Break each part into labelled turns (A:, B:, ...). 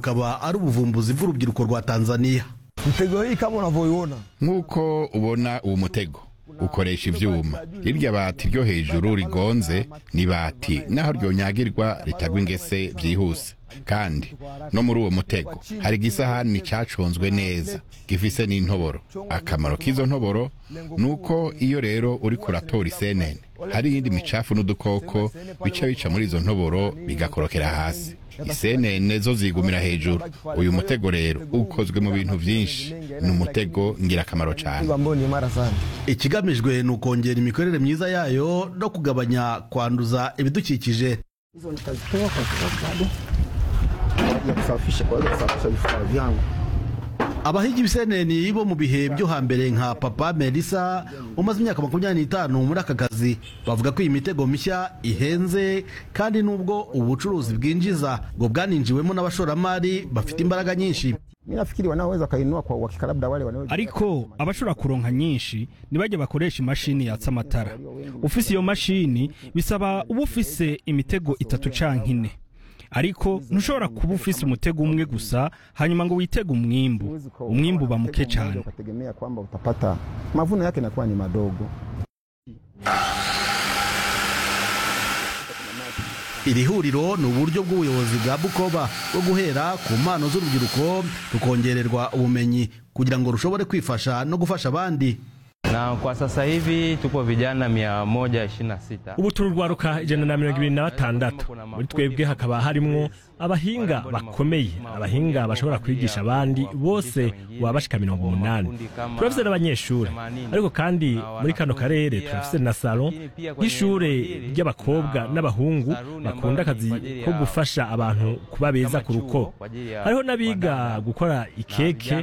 A: bukaba ari ubuvumbuzi bw'urubyiruko rwa tanzania
B: Mtego hii kama unavyoiona
C: nk'uko ubona uwo mutego ukoresha ivyuma irya bati ryo hejuru rigonze ni bati naho ryonyagirwa ritagwa ingese vyihuse kandi no muri uwo mutego hari igisahani caconzwe neza gifise n'intoboro akamaro k'izo ntoboro ni uko iyo rero uriko uratora isenene hari iyindi micafu n'udukoko bica bica muri izo ntoboro bigakorokera hasi isenene zo zigumira hejuru uyu mutego rero ukozwe mu bintu vyinshi ni umutego ngirakamaro cane
B: mtego ambao ni imara sana.
A: ikigamijwe ni ukongera imikorere myiza yayo no kugabanya kwanduza ibidukikije
B: Hizo nitazitoa kwa sababu bado ya kusafisha kwa ajili ya kusafisha vifaa vyangu.
A: abahigi ibiseneni bo mu bihe byo hambere nka papa melisa umaze imyaka makumyabiri n'itanu muri aka kazi bavuga ko iyi mitego mishya ihenze kandi n'ubwo ubucuruzi bwinjiza ngo bwaninjiwemo n'abashoramari bafite imbaraga nyinshi
B: Mimi nafikiri wanaoweza kainua kwa uhakika labda wale wanao
D: ariko abashobora kuronka nyinshi ntibajye bakoresha imashini yatsa amatara ufise iyo mashini bisaba uba ufise imitego itatu canke ine ariko ntushobora kuba ufise umutego umwe gusa hanyuma ngo witege umwimbu
B: Huwezi kwa-
D: umwimbu uba
B: kwa
D: muke
B: mtego mmoja
D: cane
B: ukategemea kwamba utapata mavuno yake yanakuwa ni madogo.
A: iri huriro ni uburyo bw'ubuyobozi bwa bukoba bwo guhera ku mpano z'urubyiruko rukongererwa ubumenyi kugira ngo rushobore kwifasha no gufasha abandi
E: na kwa sasa hivi tuko vijana mia moja ishirini na sita
F: ubu turi urwaruka ijana na mirongo ibiri na batandatu muri twebwe hakaba harimwo abahinga bakomeye abahinga bashobora kwigisha abandi bose baba bashika mirongo umunani turafise n'abanyeshuri ariko kandi muri kano karere turafise na salo y'ishure ry'abakobwa n'abahungu bakunda akazi ko gufasha abantu kuba beza ku ruko hariho n'abiga gukora ikeke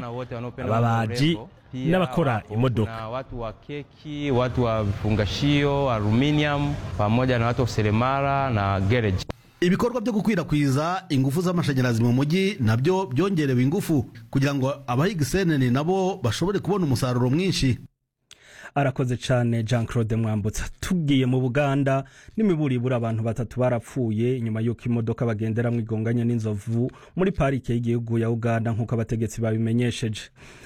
F: ababaji n'abakora imodoka
E: Kuna watu wa keki, watu wa vifungashio, aluminium pamoja na watu wa seremala na garage.
A: ibikorwa byo gukwirakwiza ingufu z'amashanyarazi mu mujyi nabyo byongerewe ingufu kugira ngo abahiga iseneni nabo bashobore kubona umusaruro mwinshi
D: arakoze cyane jean claude mwambutsa tugiye mu buganda n'imiburibura abantu batatu barapfuye nyuma y'uko imodoka bagenderamo igonganye n'inzovu muri parike y'igihugu ya uganda nk'uko abategetsi babimenyesheje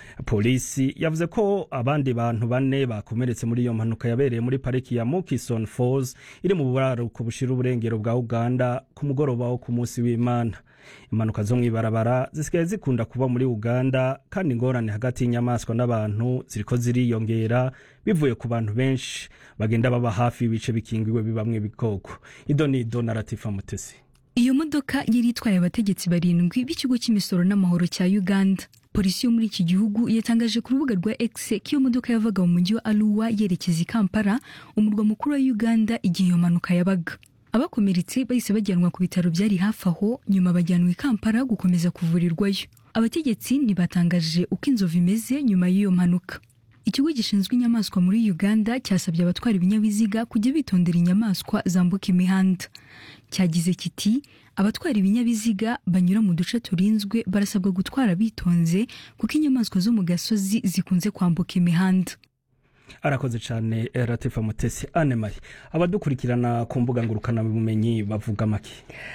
D: polisi yavuze ko abandi bantu bane bakomeretse muri iyo mpanuka yabereye muri pariki ya mukison falls iri mu buraruko bushira uburengero bwa uganda ku mugoroba wo ku munsi w'imana impanuka zo mu ibarabara zisigaye zikunda kuba muri uganda kandi ingorane hagati y'inyamaswa n'abantu ziriko ziriyongera bivuye ku bantu benshi bagenda baba hafi y'ibice bikingiwe bibamwe bikoko ido ni ido na latifa mutesi
G: iyo modoka yari itwaye abategetsi barindwi b'ikigo cy'imisoro n'amahoro cya uganda polisi yo muri iki gihugu yatangaje ku rubuga rwa x ko iyo modoka yavaga mu mujyi wa aruwa yerekeza i kampala umurwa mukuru wa uganda igihe iyo mpanuka yabaga abakomeretse bahise bajyanwa ku bitaro byari hafi aho nyuma bajyanwa i kampala gukomeza kuvurirwayo abategetsi ntibatangaje uko inzovu imeze nyuma y'iyo mpanuka ikigo gishinzwe inyamaswa muri uganda cyasabye abatwara ibinyabiziga kujya bitondera inyamaswa zambuka imihanda cyagize kiti abatwara ibinyabiziga banyura mu duce turinzwe barasabwa gutwara bitonze kuko inyamaswa zo mu gasozi zikunze kwambuka imihanda
D: arakoze cyane eh, latifa mutesi ane mari abadukurikirana ku mbuga ngurukanabumenyi bavuga make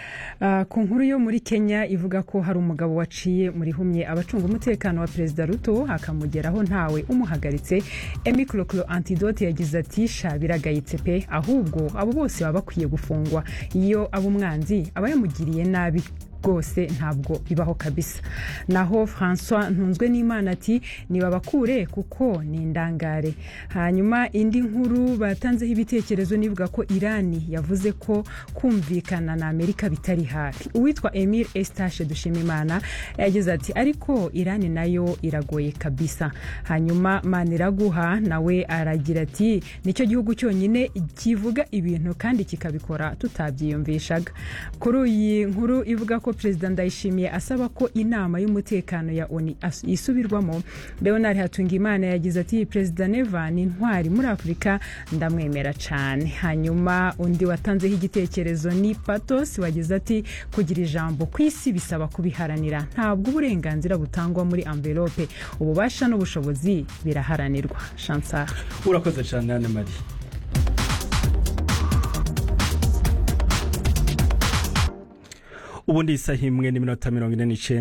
H: Ah, ku nkuru yo muri kenya ivuga ko hari umugabo waciye muri humye abacunga umutekano wa perezida ruto akamugeraho ntawe umuhagaritse emikorokoro antidote yagize ati sha biragayitse pe ahubwo abo bose baba bakwiye gufungwa iyo aba umwanzi aba yamugiriye nabi rwose ntabwo bibaho kabisa naho francois ntunzwe n'imana ati nibabakure kuko ni indangare hanyuma indi nkuru batanzeho ibitekerezo nivuga ko irani yavuze ko kumvikana na amerika bitari hafi uwitwa emile estache dushimimana yagize ati ariko irani nayo iragoye kabisa hanyuma maniraguha nawe aragira ati nicyo gihugu cyonyine kivuga ibintu kandi kikabikora tutabyiyumvishaga kuri iyi nkuru ivuga ko perezida ndayishimiye asaba ko inama y'umutekano ya oni as- isubirwamo leonard hatungimana yagize ati perezida neva ni intwari muri afurika ndamwemera cyane hanyuma undi watanzeho igitekerezo ni patos wagize ati kugira ijambo ku isi bisaba kubiharanira ntabwo uburenganzira butangwa muri amvelope ububasha n'ubushobozi biraharanirwa chansar
D: urakoze cyane ane mari ubundi isaha imwe n'iminota mirongo ine n'icyenda